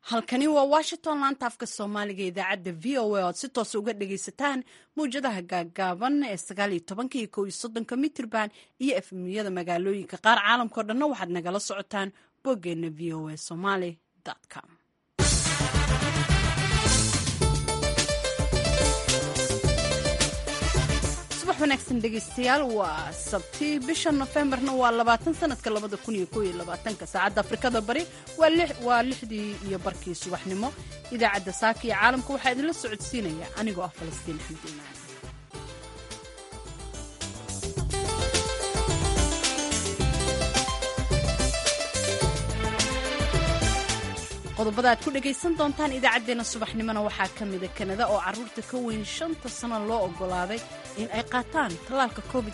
halkani waa washington laanta afka soomaaliga idaacadda v o a oad si toos uga dhagaysataan mawjadaha gaaggaaban ee sagaaliyo tobanka iyo kow iyo soddonka mitirban iyo efmiyada magaalooyinka qaar caalamkao dhanna waxaad nagala socotaan boggeenna v o a somaly com subax wanaagsan dhegaystayaal waa sabti bisha nofembarna waa labaatan sanadka labada kun iyo kow iyo labaatanka saacadda afrikada bari waa lixdii iyo barkii subaxnimo idaacadda saaka iyo caalamka waxaa idinla socodsiinaya anigoo ah falastiin axmed imaan qodobada aad ku dhegaysan doontaan idaacaddeenna subaxnimona waxaa ka mida kanada oo carruurta ka weyn shanta sano loo oggolaaday in ay qaataan tallaalka covid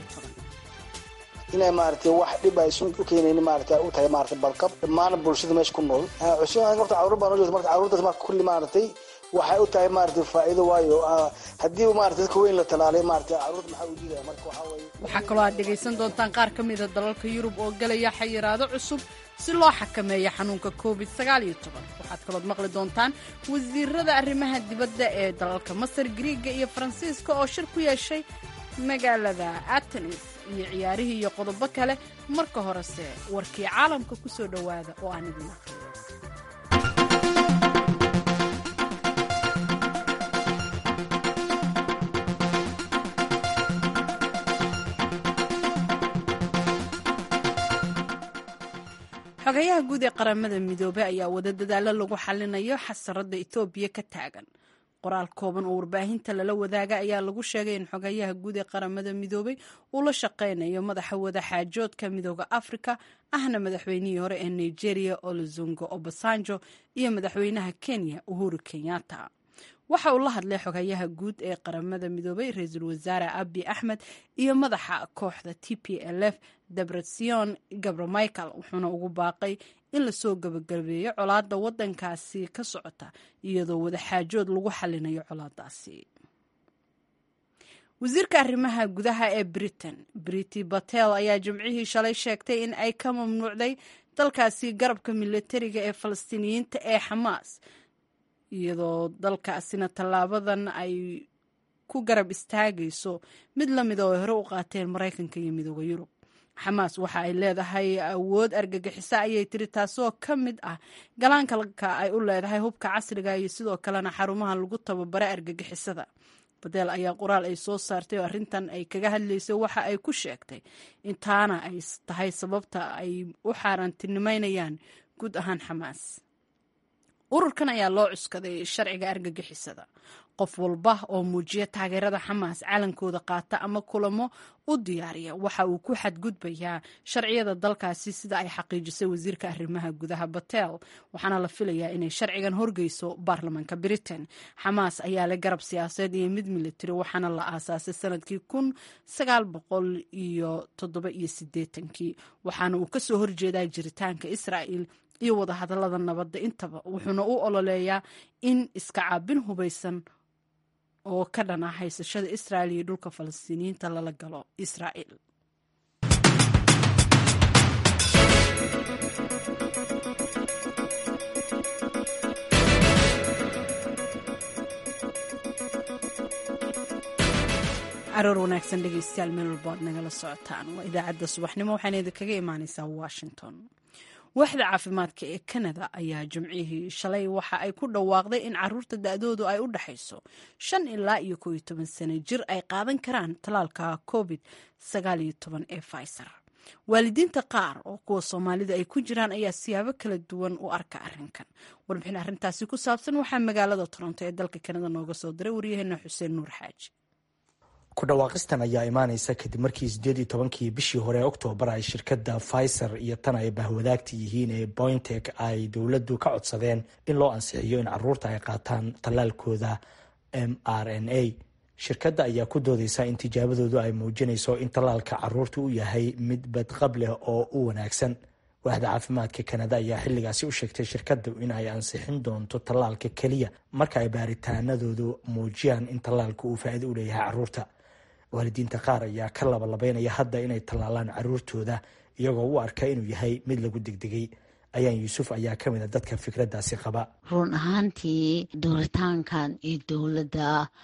inay maaragtay wax dhib aysan u keenaynin maaragtay u tahay maaragtay balqab dhammaan bulshada meesha ku nool cusub horta carruur baan ujeeda marka carruurtaas marka kulli maaragtay waxay u tahay maaragtay faa'iido waayo haddii maaragtay dadka weyn la talaalay maaragtay carruurta maxaa u diidaya marka waxaa weeye waxaa kaloo aad dhegaysan doontaan qaar ka mida dalalka yurub oo galaya xayiraado cusub si loo xakameeyo xanuunka covid waxaad kalood maqli doontaan wasiirada arrimaha dibadda ee dalalka masar griiga iyo faransiiska oo shir ku yeeshay magaalada atenis iyo ciyaarihii iyo qodobo kale marka horese warkii caalamka ku soo dhowaada oo aan idin aqriyo xogayaha guud ee qaramada midoobey ayaa wada dadaalo lagu xalinayo xasarada etoobiya ka taagan qoraal kooban oo warbaahinta lala wadaaga ayaa lagu sheegay in xogayaha guud ee qaramada midoobey uu la shaqaynayo madaxa wadaxaajoodka midooda afrika ahna madaxweynihii hore ee nigeria olozongo obasanjo iyo madaxweynaha kenya uhuru kenyatta waxa uu la hadlay xogayaha guud ee qaramada midoobey ra-iisul wasaare abi axmed iyo madaxa kooxda t p l f debretsion gabramichael wuxuuna ugu baaqay in lasoo gabagabeeyo colaadda waddankaasi ka socota iyadoo wadaxaajood lagu xalinayo colaadaasi wasiirka arrimaha gudaha ee britain briti batel ayaa jimcihii shalay sheegtay in ay ka mamnuucday dalkaasi garabka militariga ee falastiiniyiinta ee xamaas iyadoo dalkaasina tallaabadan ay ku garab istaagayso mid la mida oo ay hore u qaateen maraykanka iyo midooda yurub xamaas waxa ay leedahay awood argagixiso ayay tiri taasoo ka mid ah galaankalka ay u leedahay hubka casriga iyo sidoo kalena xarumaha lagu tababara argagixisada badeel ayaa qoraal ay soo saartay oo arrintan ay kaga hadlaysay waxa ay ku sheegtay intaana ay tahay sababta ay u xaaraantinimeynayaan guud ahaan xamaas ururkan ayaa loo cuskaday sharciga argagixisada qof walba oo muujiya taageerada xamaas calankooda qaata ama kulamo u diyaariya waxa uu ku xadgudbayaa sharciyada dalkaasi sida ay xaqiijisay wasiirka arrimaha gudaha batel waxaana la filayaa inay sharcigan horgeyso baarlamaanka britain xamaas ayaa leh garab siyaasadeed iyo mid militari waxaana la aasaasay sanadkii kun sagaal boqol iyo toddoba iyo sideetankii waxaana uu kasoo horjeedaa jiritaanka israa'il iyo wadahadallada nabadda intaba wuxuuna u ololeeyaa in iska caabin hubaysan oo ka dhan ah haysashada israa'il iyo dhulka falastiiniyiinta lala galo israa'il caroor wanaagsan dhegeystayaal meel walba ad nagala socotaan waa idaacadda subaxnimo waxaana idinkaga imaaneysaa washington waaxda caafimaadka ee kanada ayaa jimcihii shalay waxa ay ku dhawaaqday in caruurta da-doodu ay u dhexayso shan ilaa iyo koo iyo toban sano jir ay qaadan karaan tallaalka covid sagaal iyo toban ee fiser waalidiinta qaar oo kuwa soomaalida ay ku jiraan ayaa siyaabo kala duwan u arka arrinkan warbixin arrintaasi ku saabsan waxaa magaalada toronto ee dalka kanada nooga soo diray waryaheena xuseen nuur xaaji ku dhawaaqistan ayaa imaaneysa kadib markii sideed iyo tobankii bishii hore oktoobar ay shirkadda pfizer iyo tan ay bahwadaagta yihiin ee bointek ay dowladdu ka codsadeen in loo ansixiyo in caruurta ay qaataan tallaalkooda m r n a shirkadda ayaa ku doodeysa in tijaabadoodu ay muujinayso in tallaalka caruurta u yahay mid badqab leh oo u wanaagsan waaxda caafimaadka kanada ayaa xilligaasi u sheegtay shirkaddu in ay ansixin doonto tallaalka keliya marka ay baaritaanadoodu muujiyaan in tallaalka uu faa'iido u leeyahay caruurta waalidiinta qaar ayaa ka labalabeynaya hadda inay tallaalaan caruurtooda iyagoo u arka inuu yahay mid lagu degdegay ayaan yuusuf ayaa ka mid a dadka fikraddaasi qaba run ahaantii dooritaankan iyo dowladda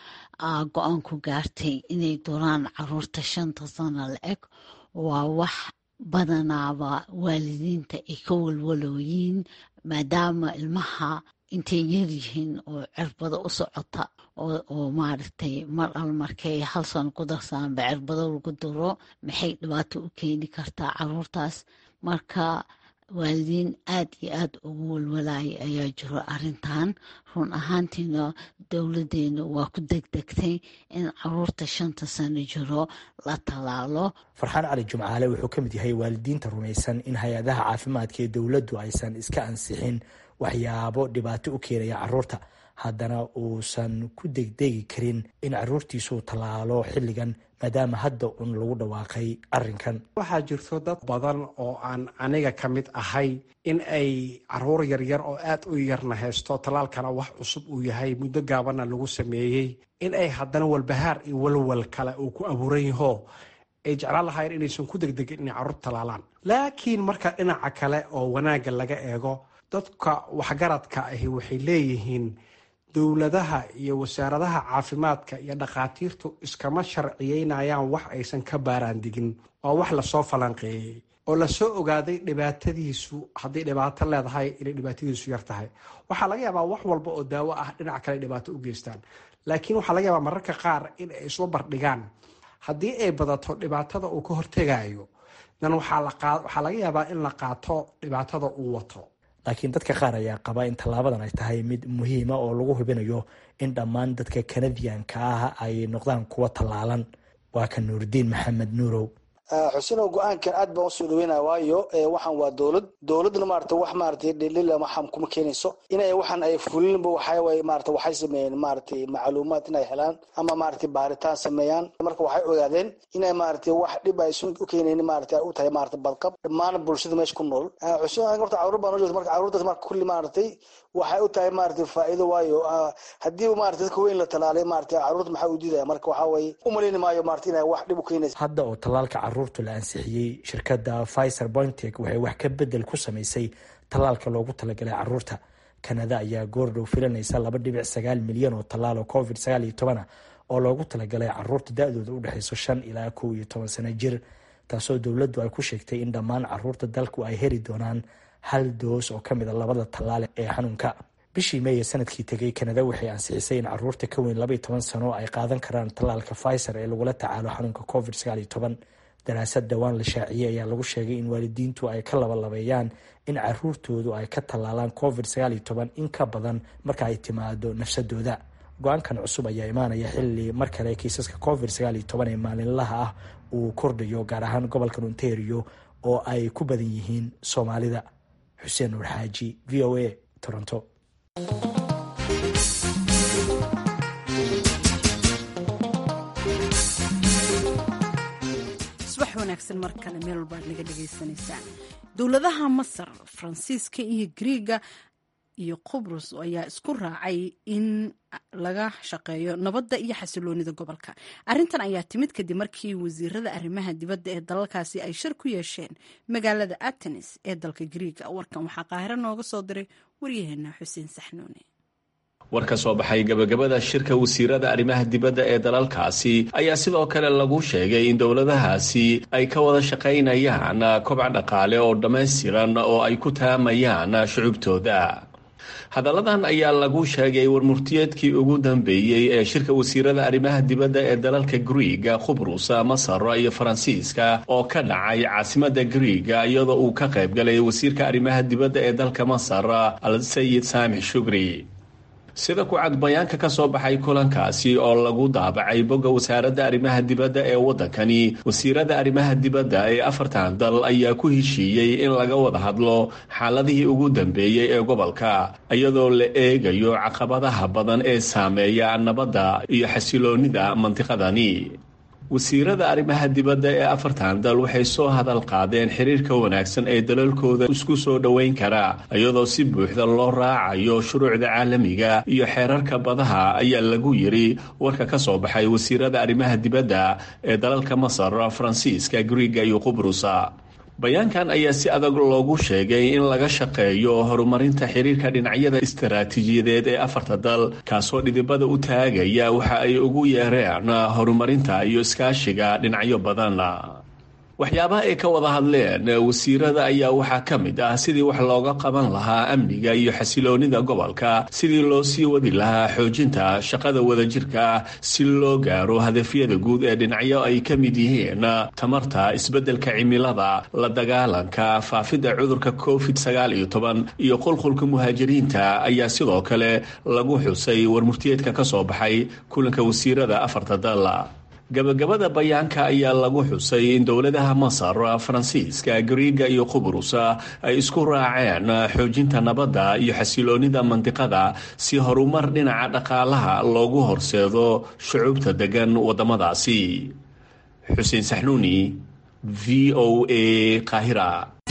go-aan ku gaartay inay dooraan caruurta shanta sano la eg waa wax badanaaba waalidiinta ay ka walwalooyiin maadaama ilmaha intay yaryihiin oo cirbado u socota oo maaragtay mar al markay hal sano ku darsaanba cirbado lagu duro maxay dhibaato u keeni kartaa caruurtaas marka waalidiin aad iyo aad ugu walwalaaya ayaa jiro arintan run ahaantiina dowladeena waa ku degdegtay in caruurta shanta sano jiro la tallaalo farxaan cali jumcaale wuxuu ka mid yahay waalidiinta rumaysan in hay-adaha caafimaadka ee dowladdu aysan iska ansixin waxyaabo dhibaato u keenaya caruurta haddana uusan ku degdegi karin in caruurtiisuu tallaalo xilligan maadaama hadda un lagu dhawaaqay arrinkan waxaa jirto dad badan oo aan aniga ka mid ahay in ay caruur yaryar oo aad u yarna haysto tallaalkana wax cusub uu yahay muddo gaabanna lagu sameeyey in ay haddana walbahaar iyo walwal kale uu ku abuuran yaho ay jeclaan lahayen inaysan ku degdegin inay caruur tallaalaan laakiin marka dhinaca kale oo wanaagga laga eego dadka waxgaradka ahi waxay leeyihiin dowladaha iyo wasaaradaha caafimaadka iyo dhakhaatiirtu iskama sharciyeynayaan wax aysan ka baaraandigin waa wax lasoo falanqeeyey oo lasoo ogaaday dhibaatadiisu hadday dhibaato leedahay inay dhibaatadiisu yar tahay waxaa laga yaabaa wax walba oo daawo ah dhinac kale dhibaato u geystaan laakiin waxaa laga yaabaa mararka qaar in ay isla bardhigaan haddii ay badato dhibaatada uu ka hortegayo dan waxaa laga yaabaa in la qaato dhibaatada uu wato laakiin dadka qaar ayaa qaba in tallaabadan ay tahay mid muhiima oo lagu hubinayo in dhammaan dadka kanadiyanka ah ay noqdaan kuwa tallaalan waa ka nuuridiin maxamed nuurow xusinow go-aankan aad baan usoo dhaweynaya waayo waxaan waa dowlad dowladna maarata wax maarata dhilila waxaan kuma keenayso inay waxaan ay fulinba waxaaway maarata waxay sameeyeen maaratay macluumaad inay helaan ama maarata baaritaan sameeyaan marka waxay ogaadeen inay maarata wax dhib aysan u keenayn maarata u tahay maarata badqab dhammaan bulshada meesha ku nool xusin horta caruur baan ujeeda marka caruurtaas marka kulli maaratay waxay u tahay maarata faa'iido waayo haddii maarata dadka weyn la talaalay maarata caruurta maxaa u diidaya marka waxaa waye u maleyni maayo maarata inay wax dhib u keenaysa hadda oo tallaalka caruurta la ansixiyey shirkadda pfizer pointek waxay wax ka bedel ku samaysay tallaalka loogu talagalay caruurta kanada ayaa goordhow filanaysa laba dhibic sagaal milyan oo tallaal oo covid sagaal iyo toban ah oo loogu talagalay caruurta da-dooda u dhexeyso shan ilaa kow iyo toban sano jir taasoo dowladdu ay ku sheegtay in dhammaan caruurta dalku ay heli doonaan hal doos oo kamid a labada tallaale ee xanuunka bishii meeye sanadkii tegay kanada waxay ansixisay in caruurta ka weyn labaiyo toban sano ay qaadan karaan tallaalka pfizer ee lagula tacaalo xanuunka covid sagaal iyo toban daraasad dhowaan la shaaciyey ayaa lagu sheegay in waalidiintu ay ka labalabeeyaan in caruurtoodu ay ka tallaalaan covid sagaal iyo toban in ka badan marka ay timaado nafsadooda go-aankan cusub ayaa imaanaya xilli mar kale kiisaska covid sagaal iyo toban ee maalinlaha ah uu kordhayo gaar ahaan gobolka ontario oo ay ku badan yihiin soomaalida xuseen nuur xaaji v o a toronto wanaagsan mar kale meel walbaad naga dhagaysanaysaan dowladaha masar faransiiska iyo griiga iyo qubrus ayaa isku raacay in laga shaqeeyo nabadda iyo xasiloonida gobolka arrintan ayaa timid kadib markii wasiirada arrimaha dibadda ee dalalkaasi ay shir ku yeesheen magaalada atenis ee dalka griiga warkan waxaa qaahiro nooga soo diray waryaheena xuseen saxnuune war ka soo baxay gabagabada shirka wasiirada arrimaha dibadda ee dalalkaasi ayaa sidoo kale lagu sheegay in dowladahaasi ay ka wada shaqaynayaan kobca dhaqaale oo dhammaystiran oo ay ku taamayaan shucubtooda hadalladan ayaa lagu sheegay warmurtiyeedkii ugu dambeeyey ee shirka wasiirada arrimaha dibadda ee dalalka griiga khubrus masar iyo faransiiska oo ka dhacay caasimada griiga iyadoo uu ka qayb galay wasiirka arrimaha dibadda ee dalka masar al sayid saamix shugri sida ku cad bayaanka ka soo baxay kulankaasi oo lagu daabacay bogga wasaaradda arrimaha dibadda ee waddankani wasiirada arrimaha dibadda ee afartan dal ayaa ku heshiiyey in laga wada hadlo xaaladihii ugu dambeeyey ee gobolka iyadoo la eegayo caqabadaha badan ee saameeya nabadda iyo xasiloonnida mantiqadani wasiirada arrimaha dibadda ee afartan dal waxay soo hadal qaadeen xiriirka wanaagsan ee dalalkooda isku soo dhoweyn kara iyadoo si buuxda loo raacayo shuruucda caalamiga iyo xeerarka badaha ayaa lagu yiri warka ka soo baxay wasiirada arrimaha dibadda ee dalalka masar faransiiska griiga iyo qubrusa bayaankan ayaa si adag loogu sheegay in laga shaqeeyo horumarinta xiriirka dhinacyada istaraatiijiyadeed ee afarta dal kaasoo dhidibada u taagaya waxa ay ugu yeereen horumarinta iyo iskaashiga dhinacyo badan waxyaabaha ay ka wada hadleen wasiirada ayaa waxaa ka mid ah sidii wax looga qaban lahaa amniga iyo xasiloonida gobolka sidii loo sii wadi lahaa xoojinta shaqada wadajirka si loo gaaro hadafyada guud ee dhinacyo ay ka mid yihiin tamarta isbeddelka cimilada la dagaalanka faafidda cudurka covid sagaal iyo toban iyo qulqulka muhaajiriinta ayaa sidoo kale lagu xusay warmurtiyeedka ka soo baxay kulanka wasiirada afarta dal gabagabada bayaanka ayaa lagu xusay in dowladaha masar faransiiska griiga iyo qubrus ay isku raaceen xoojinta nabadda iyo xasiloonida mandiqada si horumar dhinaca dhaqaalaha loogu horseedo shucuubta degan wadamadaasi xuseen saxnuuni v o a qaahira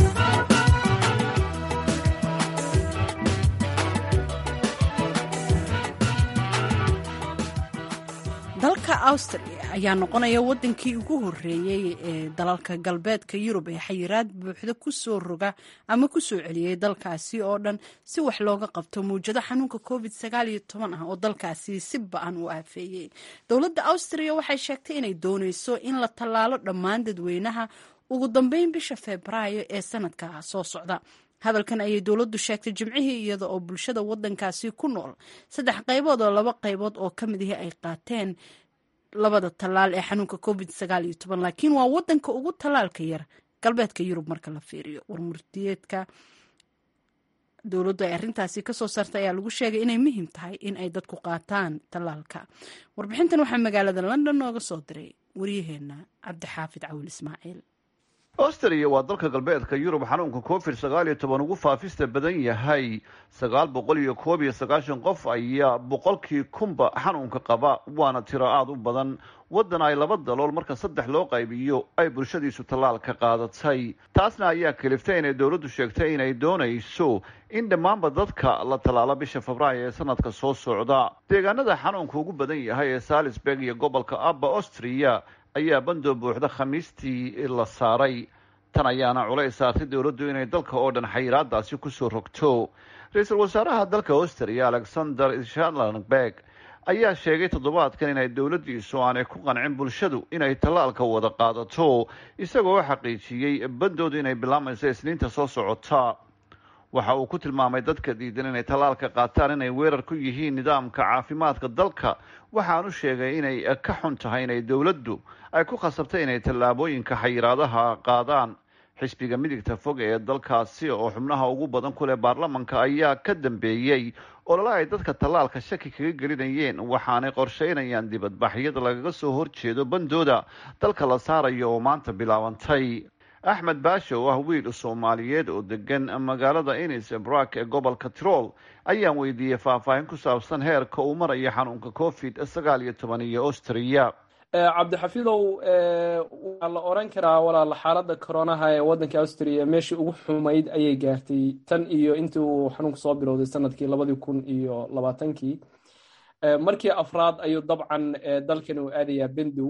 dalka austria ayaa noqonaya wadankii ugu horeeyey ee dalalka galbeedka yurub ee xayiraad buuxda kusoo roga ama kusoo celiyey dalkaasi oo dhan si wax looga qabto muwjado xanuunka covid sagaal iyo toban ah oo dalkaasi si ba-an u aafeeyey dowladda austria waxay sheegtay inay dooneyso in la tallaalo dhammaan dadweynaha ugu dambeyn bisha febraayo ee sanadka soo socda hadalkan ayay dowladdu sheegtay jimcihii iyada oo bulshada wadankaasi ku nool saddex qaybood oo laba qaybood oo ka mid ahi ay qaateen labada tallaal ee xanuunka covid sagaal iyo toban laakiin waa wadanka ugu tallaalka yar galbeedka yurub marka la fiiriyo warmurtiyeedka dowladdu ay arrintaasi kasoo saartay ayaa lagu sheegay inay muhiim tahay in ay dadku qaataan tallaalka warbixintan waxaa magaalada london nooga soo diray waryaheena cabdixaafid cawil ismaaciil austria waa dalka galbeedka yurub xanuunka covid sagaal iyo toban ugu faafista badan yahay sagaal boqol iyo koob iyo sagaashan qof ayaa boqolkii kunba xanuunka qaba waana tiro aada u badan waddan ay laba dalool marka saddex loo qaybiyo ay bulshadiisu tallaalka qaadatay taasna ayaa kaliftay inay dowladdu sheegtay inay doonayso in dhammaanba dadka la tallaalo bisha febraayo ee sanadka soo socda deegaanada xanuunka ugu badan yahay ee salisburg iyo gobolka abba austria ayaa bandoo buuxda khamiistii la saaray tan ayaana culays saartay dowladdu inay dalka oo dhan xayiraadaasi kusoo rogto ra-iisul wasaaraha dalka austria alexander shallenberg ayaa sheegay toddobaadkan inay dowladdiisu aanay ku qancin bulshadu inay tallaalka wada qaadato isagoo xaqiijiyey bandoodu inay bilaamayso isniinta soo socota waxa uu ku tilmaamay dadka diidan inay tallaalka qaataan inay weerar ku yihiin nidaamka caafimaadka dalka waxaanu sheegay inay ka xun tahay inay dowladdu ay ku khasabtay inay tallaabooyinka xayiraadaha qaadaan xisbiga midigta fog ee dalkaasi oo xubnaha ugu badan ku leh baarlamanka ayaa ka dambeeyey olole ay dadka tallaalka shaki kaga gelinayeen waxaanay qorsheynayaan dibadbaxyada lagaga soo horjeedo bandooda dalka la saarayo oo maanta bilaabantay axmed baasho oo ah wiil soomaaliyeed oo degan magaalada inis brak ee gobolka tirol ayaan weydiiyey faahfaahin ku saabsan heerka uu marayo xanuunka covid sagaal iyo toban iyo austria cabdixafiidow waa la oran karaa walaal xaaladda coronaha ee waddanka austria meeshii ugu xumayd ayay gaartay tan iyo intii uu xanuunku soo bilowday sanadkii labadii kun iyo labaatankii markii afraad ayuu dabcan dalkan uu aadayaa bendow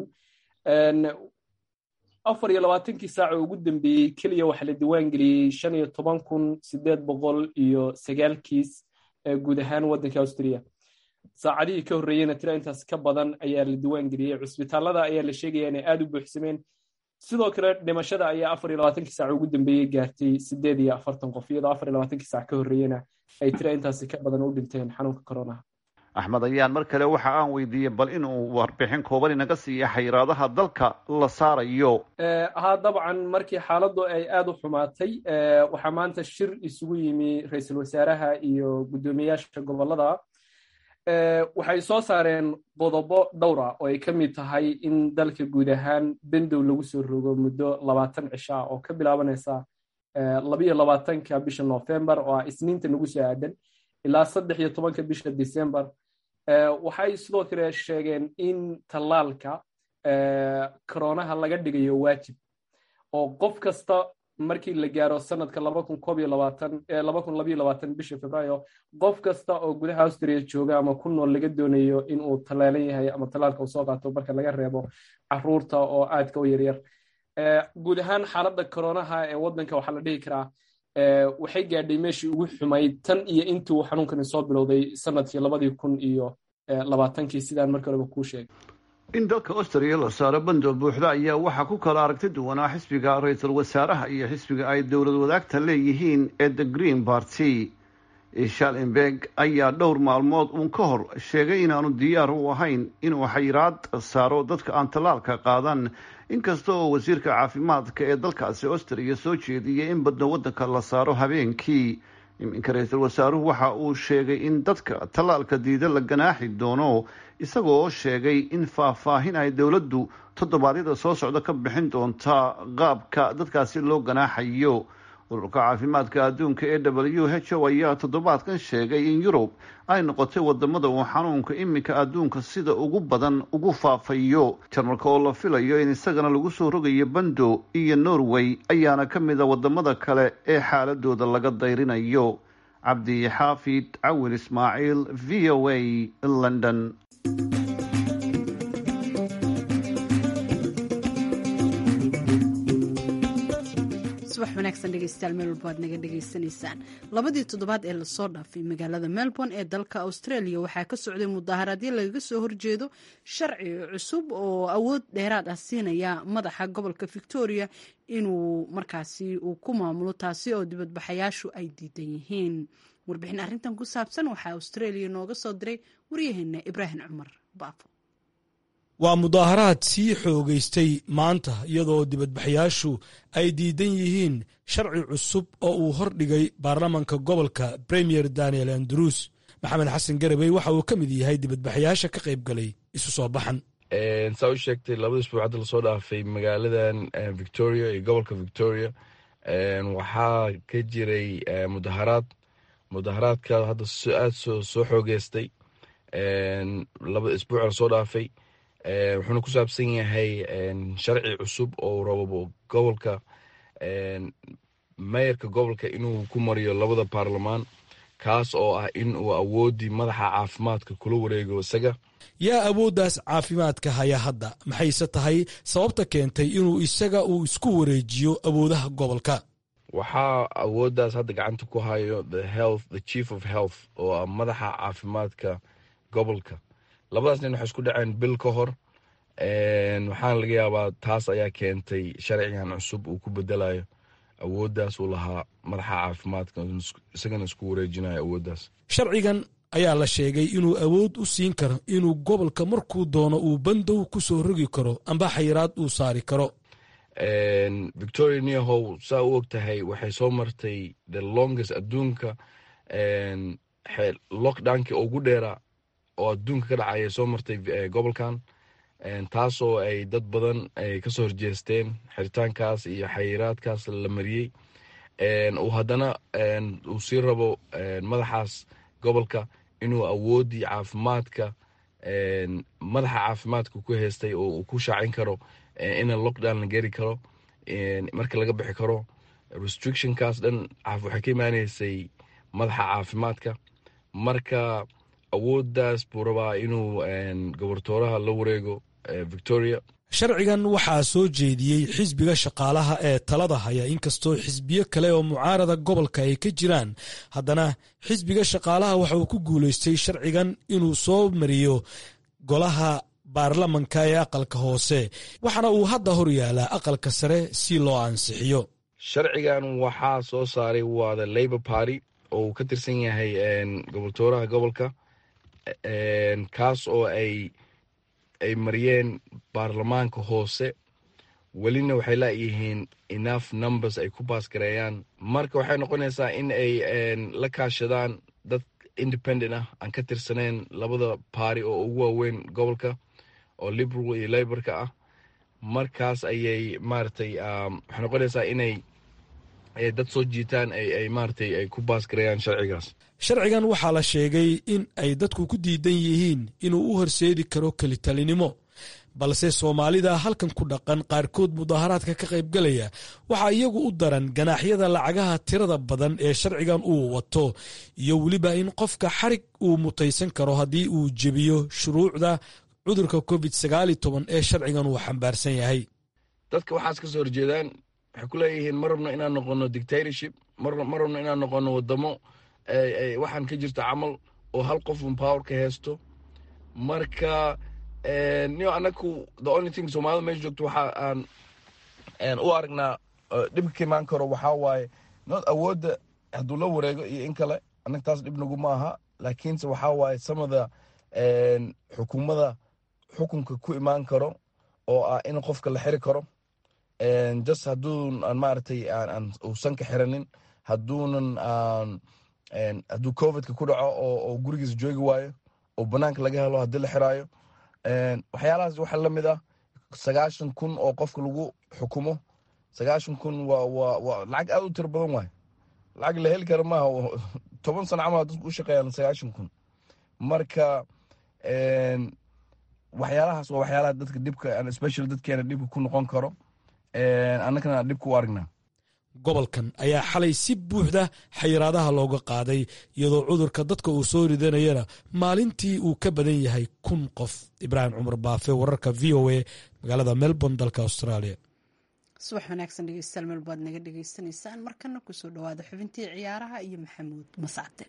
afar iyo labaatankii saaca ugu dambeeyey keliya waxaa la diwaan geliyey shan iyo toban kun sideed boqol iyo sagaal kiis guud ahaan waddanka austria saacadihii ka horreeyeyna tira intaas ka badan ayaa la diwaan geliyey cusbitaalada ayaa la sheegaya inay aada u buuxsameen sidoo kale dhimashada ayaa afar iyo labaatankii saac ugu dambeeyey gaartay sideed iyo afartan qof iyadoo afar iyo labaatankii saac ka horreeyena ay tira intaasi ka badan u dhinteen xanuunka coronaha axmed ayaan mar kale waxa aan weydiiyey bal inuu warbixin kooban inaga siiya xayiraadaha dalka la saarayo haa dabcan markii xaaladdu ay aada u xumaatay waxaa maanta shir isugu yimi ra-iisul wasaaraha iyo guddoomiyayaasha gobolada waxay soo saareen qodobo dhowra oo ay ka mid tahay in dalka guud ahaan bendow lagu soo rogo muddo labaatan cisho ah oo ka bilaabanaysa labiyo labaatanka bisha novembar oo ah isniinta nagu soo aadan ilaa saddex iyo tobanka bisha december waxay sidoo kale sheegeen in tallaalka coronaha laga dhigayo waajib oo qof kasta markii la gaaro sanadka laba kun koob iyo labaatan laba kun labayo labaatan bisha februaayo qof kasta oo gudaha austria jooga ama ku nool laga doonayo in uu tallaalan yahay ama tallaalka uu soo qaato marka laga reebo caruurta oo aadka u yaryar guud ahaan xaaladda koronaha ee waddanka waxaa la dhihi karaa waxay gaadhay meeshii ugu xumayd tan iyo intuu xanuunkani soo bilowday sanadkii labadii kun iyo labaatankii sidaan markii horeba kuu sheegay in dalka austriya la saaro bandoo buuxda ayaa waxaa ku kala aragti duwanaa xisbiga ra-iisul wasaaraha iyo xisbiga ay dowlad wadaagta leeyihiin ee the green party shalenberg ayaa dhowr maalmood uun ka hor sheegay inaanu diyaar u ahayn inuu xayiraad saaro dadka aan tallaalka qaadan inkasta oo wasiirka caafimaadka ee dalkaasi austriya soo jeediyay in badno waddanka la saaro habeenkii iminka ra-iisul wasaaruhu waxa uu sheegay in dadka tallaalka diida la ganaaxi doono isagoo sheegay in faahfaahin ay dowladdu toddobaadyada soo socda ka bixin doonta qaabka dadkaasi loo ganaaxayo ururka caafimaadka adduunka ee w h o ayaa toddobaadkan sheegay in yurub ay noqotay wadamada uu xanuunka iminka adduunka sida ugu badan ugu faafayo jarmalka oo la filayo in isagana lagu soo rogayo bando iyo norway ayaana ka mid a wadamada kale ee xaaladooda laga dayrinayo cabdi xaafid cawil ismaaciil v o a london subax wanaagsan dhegeystayaal meel walba aad naga dhegaysanaysaan labadii toddobaad ee lasoo dhaafay magaalada melbourne ee dalka australia waxaa ka socday mudaaharaadyo lagaga soo horjeedo sharci cusub oo awood dheeraad ah siinaya madaxa gobolka victoria inuu markaasi uu ku maamulo taasi oo dibadbaxayaashu ay diidan yihiin warbixin arrintan ku saabsan waxaa australia nooga soo diray waryaheena ibraahim cumar baafo waa mudaaharaad sii xoogaystay maanta iyadoo dibadbaxayaashu ay diidan yihiin sharci cusub oo uu hordhigay baarlamanka gobolka premier daniel andrews maxamed xasan garabey waxa uu ka mid yahay dibadbaxayaasha ka qayb galay isu soo baxan saa u sheegtay labada isbuuc hadda lasoo dhaafay magaaladan victoria iyo gobolka victoria waxaa ka jiray mudaharaad mudaharaadka hadda aad soo xoogeystay labada isbuuc lasoo dhaafay wuxuuna ku saabsan yahay sharci cusub oo rabo gobolka mayarka gobolka inuu ku mariyo labada baarlamaan kaas oo ah in uu awoodii madaxa caafimaadka kula wareego isaga yaa awooddaas caafimaadka haya hadda maxayse tahay sababta keentay inuu isaga uu isku wareejiyo awoodaha gobolka waxaa awooddaas hadda gacanta ku hayo the health the chief of health oo ah madaxa caafimaadka gobolka labadaas nin waxay isku dhaceen bil ka hor waxaana laga yaabaa taas ayaa keentay sharcigan cusub uu ku bedelayo awooddaas uu lahaa madaxa caafimaadka isagana isku wareejinayo awooddaas sharcigan ayaa la sheegay inuu awood u siin karo inuu gobolka markuu doono uu bandow ku soo rogi karo amba xayiraad uu saari karo victoria neahow saa u og tahay waxay soo martay the longest adduunka lockdownkii ugu dheeraa oo adduunka ka dhacaya soo martay gobolkan taasoo ay dad badan ay kasoo horjeesteen xiritaankaas iyo xayiraadkaas la mariyey uu haddana uu sii rabo madaxaas gobolka inuu awoodii caafimaadka madaxa caafimaadka ku haystay oo uu ku shaacin karo ina lockdown la geri karo marka laga bixi karo restrictionkaas dhan waxay ka imaaneysay madaxa caafimaadka marka awooddaas buu rabaa inuu gobortooraha la wareego victoria sharcigan waxaa soo jeediyey xisbiga shaqaalaha ee talada haya inkastoo xisbiyo kale oo mucaarada gobolka ay ka jiraan haddana xisbiga shaqaalaha waxa uu ku guulaystay sharcigan inuu soo mariyo golaha baarlamanka ee aqalka hoose waxaana uu hadda hor yaalaa aqalka sare si loo ansixiyo sharcigan waxaa soo saaray waa the labor party oo uu ka tirsan yahay goboltooraha gobolka kaas oo ay ay mariyeen baarlamaanka hoose welina waxay laayihiin enough numbers ay ku baasgareeyaan marka waxay noqonaysaa in ay la kaashadaan dad independent ah aan ka tirsaneyn labada baari oo ugu waaweyn gobolka oo liberal iyo laborka ah markaas ayay maaragtay waxay noqonaysaa inay dad soo jiitaan ay maaragtay ay ku baasgareeyaan sharcigaas sharcigan waxaa la sheegay in ay dadku ku diidan yihiin inuu u horseedi karo kelitalinimo balse soomaalida halkan ku dhaqan qaarkood mudaharaadka ka qaybgalaya waxaa iyagu u daran ganaaxyada lacagaha tirada badan ee sharcigan uu wato iyo weliba in qofka xarig uu mutaysan karo haddii uu jebiyo shuruucda cudurka covid sagaali toban ee sharcigan uu xambaarsan yahay dadka waxaas ka soo horjeedaan waxay ku leeyihiin ma rabno inaan noqono dictatorship ma rabno inaan noqono wadamo waxaan ka jirta camal oo hal qofun power ka haysto marka niyo anaku the only thing soomaalida meesha joogto waxa aan u aragnaa dhibka ka imaan karo waxaa waaye not awoodda hadduu la wareego iyo in kale annaga taas dhib nagu ma aha laakiinse waxaa waaye samada xukuumada xukunka ku imaan karo oo ah in qofka la xiri karo just hadduun aan maaragtay aan uusan ka xiranin hadduunan hadduu covidka ku dhaco oo gurigiisa joogi waayo oo banaanka laga helo haddii la xiraayo waxyaalahaas waxaa la mid ah sagaashan kun oo qofka lagu xukumo sagaashan kun waa waa waa lacag aad u tiro badan waayo lacag la heli kara maaha toban sano camal dadku u shaqeeyaan sagaashan kun marka waxyaalahaas waa waxyaalaha dadka dhibka especially dadkeena dhibka ku noqon karo annagana dhibka u aragnaa gobolkan ayaa xalay si buuxda xayiraadaha looga qaaday iyadoo cudurka dadka uu soo ridanayana maalintii uu ka badan yahay kun qof ibraahim cumar baafe wararka v o a magaalada melbourne dalka australia subax wanaagsan dhegeystayaal meel baad naga dhegeysanaysaan markana kusoo dhawaada xubintii ciyaaraha iyo maxamuud masacde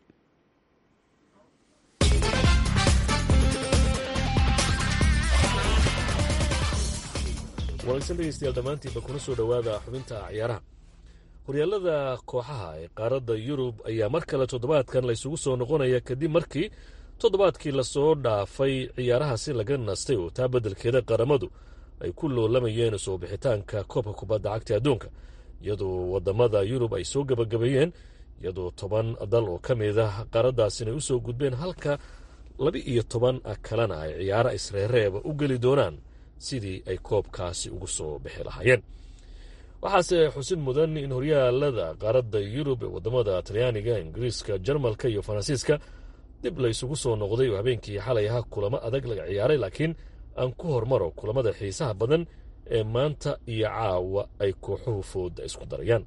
wanaagsan dhegeystayaal dhammaantiinba kuna soo dhowaada xubinta ciyaaraha horyaalada kooxaha ee qaaradda yurub ayaa mar kale toddobaadkan laysugu soo noqonaya kadib markii toddobaadkii lasoo dhaafay ciyaarahaasi laga nastay oo taa beddelkeeda qaramadu ay ku loolamayeen soo bixitaanka koobka kubadda cagta adduunka iyadoo waddamada yurub ay soo gebagabeeyeen iyadoo toban dal oo ka mid ah qaaraddaasina u soo gudbeen halka laba iyo toban kalena ay ciyaaro isreereeba u geli doonaan sidii ay koobkaasi ugu soo bixi lahaayeen waxaase xusid mudan in horyaalada qaaradda yurub ee waddamada talyaaniga ingiriiska jarmalka iyo faransiiska dib laysugu soo noqday oo habeenkii xalay ahaa kulamo adag laga ciyaaray laakiin aan ku hormaro kulamada xiisaha badan ee maanta iyo caawa ay kooxuhu fooda isku darayaan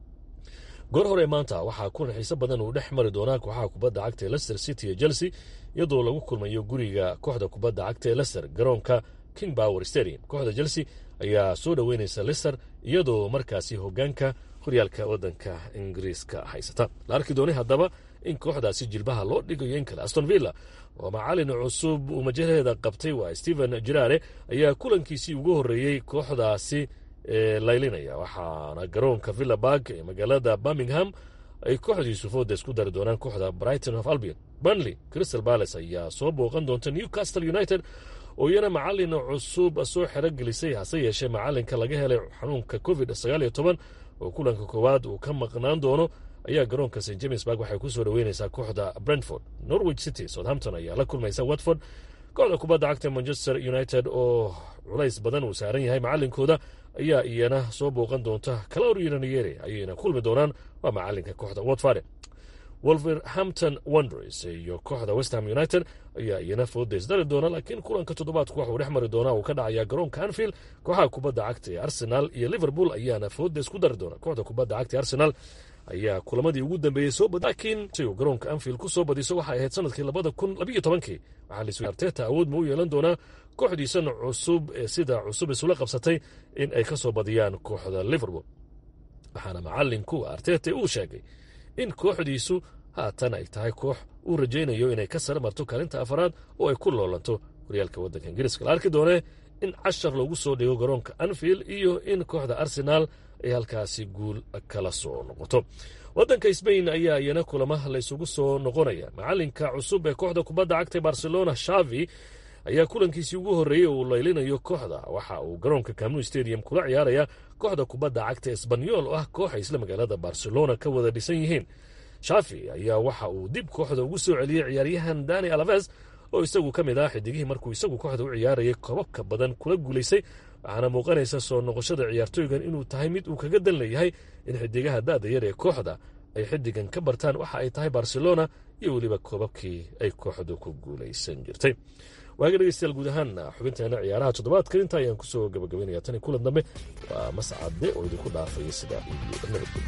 goor hore maanta waxaa kulan xiise badan uu dhex mari doonaa kooxaha kubadda cagta ee lester city iyo chelsea iyadoo lagu kulmayo guriga kooxda kubadda cagta ee lester garoonka king power stadium kooxda chelsea ayaa soo dhoweynaysa lester iyadoo markaasi hogaanka horyaalka waddanka ingiriiska haysata la arki doonay haddaba in kooxdaasi jilbaha loo dhigayo in kale aston villa oo macalin cusub uu majalaheeda qabtay waa stephen jiraare ayaa kulankiisii ugu horreeyey kooxdaasi laylinaya waxaana garoonka villa barg ee magaalada birmingham ay kooxdiisu fooda isku dari doonaan kooxda brighton of albion burnley crystal palace ayaa soo booqan doonta newcastle united oo iyana macalin cusub soo xero gelisay hase yeeshee macalinka laga helay xanuunka covid sagaal iyo toban oo kulanka koowaad uu ka maqnaan doono ayaa garoonka st james barg waxay ku soo dhoweynaysaa kooxda brentford norwich city southampton ayaa la kulmaysa watford kooxda kubadda cagta manchester united oo culays badan uu saaran yahay macalinkooda ayaa iyana soo booqan doonta calorianiyere ayayna kulmi doonaan waa macalinka kooxda watford wolverhampton wonders iyo kooxda westham united ayaa iyana foodays dari doona laakiin kulanka toddobaadku waxuu dhex mari doonaa uu ka dhacayaa garoonka anfield kooxaha kubadda cagta ee arsenal iyo liverpool ayaana foodays ku dari doona kooxda kubadda cagta ee arsenal ayaa kulamadii ugu dambeeyey soo bad laakiin si uu garoonka anfield ku soo badiso waxay ahayd sanadkii labada kun labiyo tobankii waxaa lis arteta awood ma u yeelan doonaa kooxdiisan cusub ee sida cusub isula qabsatay in ay ka soo badiyaan kooxda liverpool waxaana macalinku arteta uu sheegay in kooxdiisu haatan ay tahay koox uu rajaynayo inay ka sare marto kaalinta afaraad oo ay ku loolanto horyaalka waddanka ingiriiska la arki doonee in cashar loogu soo dhigo garoonka anfield iyo in kooxda arsenaal ay halkaasi guul kala soo noqoto waddanka sbain ayaa iyana kulama laysugu soo noqonaya macalinka cusub ee kooxda kubadda cagta barcelona shavi ayaa kulankiisii ugu horreeyey uu laylinayo kooxda waxa uu garoonka camnu stadium kula ciyaaraya kooxda kubadda cagta esbanyol oo ah koox ay isla magaalada barcelona ka wada dhisan yihiin shafi ayaa waxa uu dib kooxda ugu soo celiyey ciyaaryahan dani alaves oo isagu ka mid ah xidigihii markuu isagu kooxda u ciyaarayay koobabka badan kula guulaysay waxaana muuqanaysa soo noqoshada ciyaartooygan inuu tahay mid uu kaga dan leeyahay in xidigaha da'da yar ee kooxda ay xidigan ka bartaan waxa ay tahay barcelona iyo weliba koobabkii ay kooxdu ku guulaysan jirtay waaga dhegeystayaal guud ahaan xubinteena ciyaaraha toddobaadkan inta ayaan kusoo gabagabaynaya tan kulan dambe waa mascade oo idinku dhaafaya sidaa iyo nabadgelyo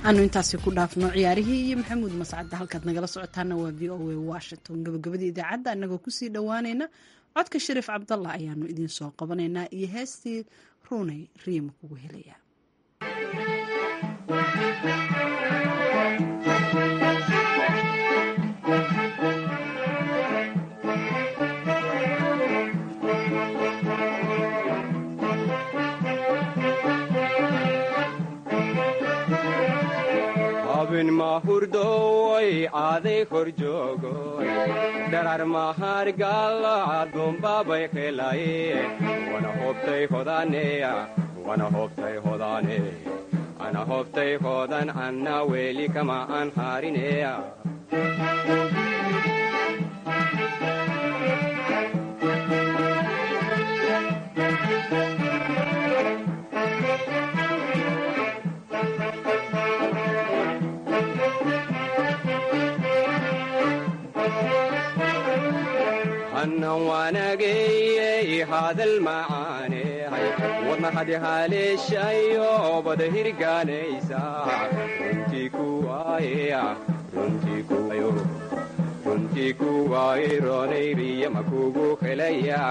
aanu intaasi ku dhaafno ciyaarihii iyo maxamuud mascadda halkaad nagala socotaana waa v o a washington gabagabadii idaacadda annagoo kusii dhowaanayna codka shariif cabdallah ayaanu idiin soo qabanaynaa iyo heestii ruunay riima kugu helaya abin mahurdoy aaday kor joogoy dharar mahargalaadumbabay helaye wana hobtay hodaneya wana hobtay hodane ana hobtay hodan anna weli kama an harineya hannan waanageyey hadal macaanehay wadna hadi haleeshayo bada hirgaanaysa runtii kuwaayeya runtii kuwayo runtii kuwaaye roonayriya makugu helaya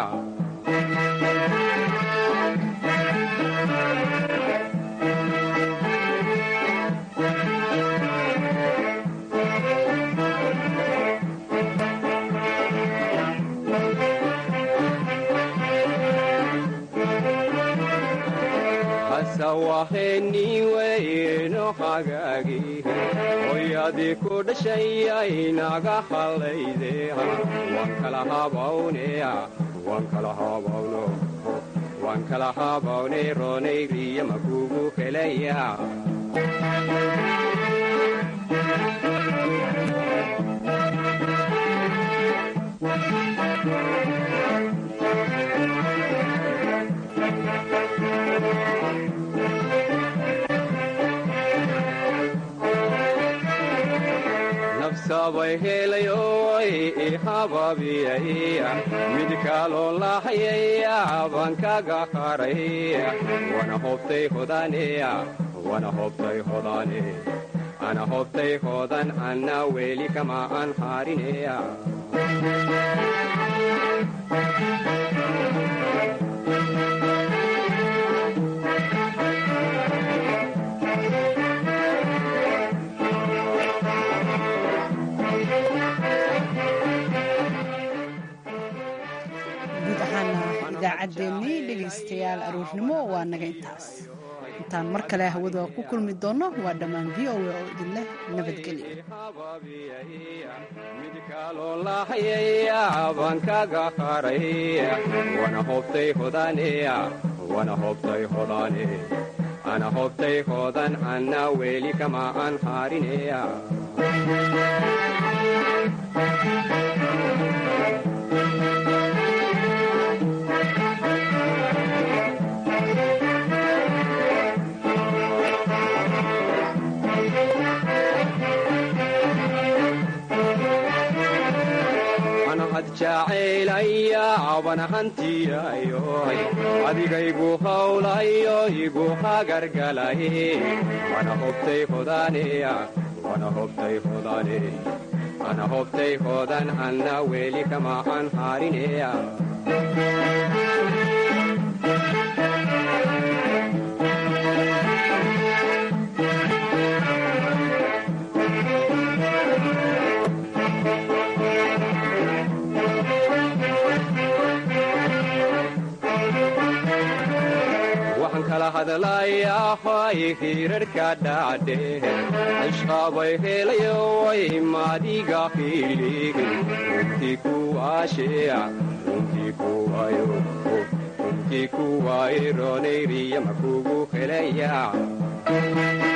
waheniweyno hagaagi hoyadii ku dhashayay naga hallayde waan kala habawneya waan kala habawno waan kala habawne roonayriya makugu helaya sabay helayoy ihababiyaya mid kaloo lahayaya baan kaga haraya wana hobtay hodaneya wana hobtay hodane ana hobtay hodan anna weli kama an harineya idaacaddeenii dhegaystayaal aroornimo waa naga intaas intaan mar kale hawada ku kulmi doonno waa dhammaan v o a oo idin leh baan kaga haraya wana hobtay hodaneya wana hobtay hodane ana hobtay hodan anna weli kama an harineya jacaylaya bana hantiyayoy adigaygu hawlayo igu hagargalaye wana hobtay hodaneya wana hobtay hodane ana hobtay hodan anna weli kama an harineya hadlayahay hirarka dhacdhe ashqabay helayoy madiga hilig runtii kuwaasheya runtii kuwayo runtii kuwaay roonayriya makugu helaya